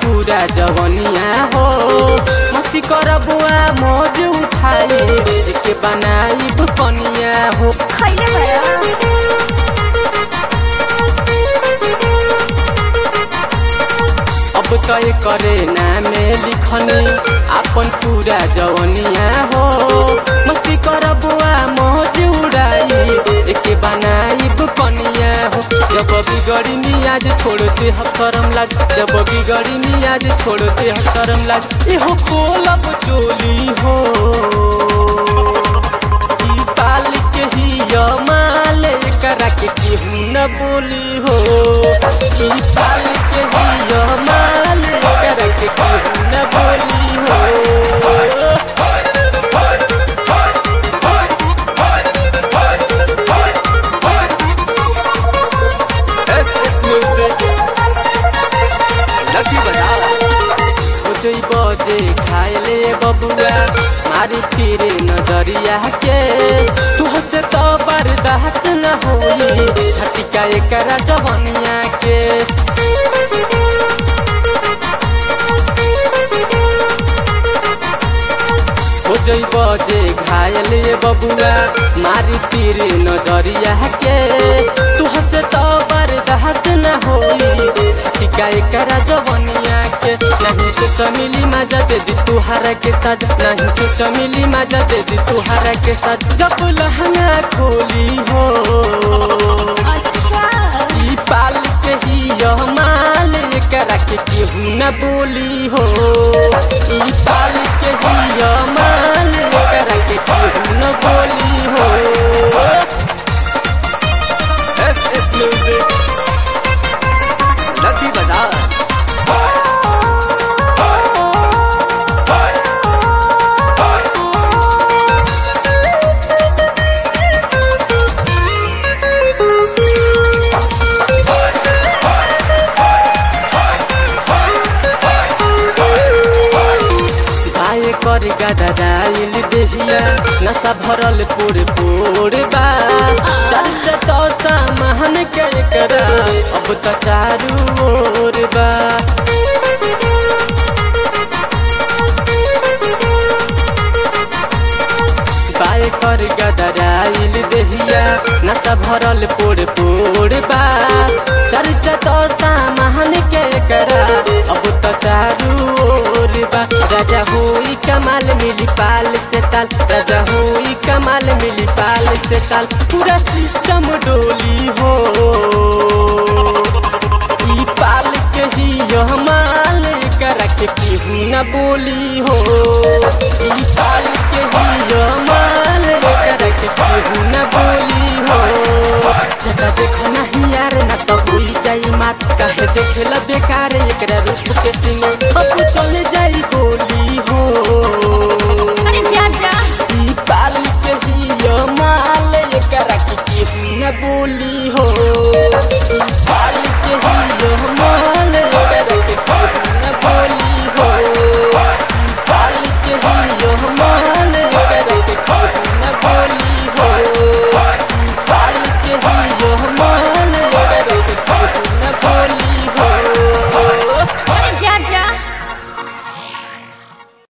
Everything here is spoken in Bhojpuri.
पूरा जवनिया हो मस्ती कर बुआ मौज उठाई के बनाई कनिया हो खैले भया अब तय करे नामे लिखनी अपन पूरा जवनिया हो मस्ती कर बुआ मौज उड़ाई एके बनाई कनिया हो जब बिगड़ी नियाज छोड़ते हम शरम लाग जब बिगड़ी नियाज छोड़ते हम शरम लाग एहो खोलब चोली हो ई पाल के ही यमाल करा के केहू न बोली हो ई पाल के ही यमाल करा के केहू न बोली हो लकी बजाओ सोचई बजे खाए बबुआ मारी फिरे नजरिया के तुहसे तो बर्दाश्त न होई छटिका एकरा जवनिया के सोचई बजे घायल बबुआ मारी फिरे नजरिया के तुहसे तो बर्दाश्त न होई छटिका एकरा जवनिया के नहीं से चमिली मजा दे दी तुहारा के साथ नहीं से चमिली मजा दे दी तुहारा के साथ जब लहंगा खोली हो अच्छा ई पाल के ही यह माल करा के केहू न बोली हो ई पाल के ही यह माल करा के केहू न बोली हो एस एस म्यूजिक लकी बजाओ गाय कर गदराइल देहिया नशा भरल पूरे पूरे बा चल तो सामान के करा अब तो चारू ओर बा गाय कर गदराइल देहिया नशा भरल पूरे पूरे बा चल तो सामान के करा अब तो चारू ओर बा राजा हुई कमाल मिली पाल से ताल राजा हुई कमाल मिली पाल से ताल पूरा सिस्टम डोली हो ई पाल के ही यह माल करा के केहू न बोली हो ई पाल के ही यह माल करा के केहू न बोली हो जदा देखो नहीं यार ना तो हुई जाई मात काहे देखेला बेकार एकरा रूप के सिंगे अब चले जाई हो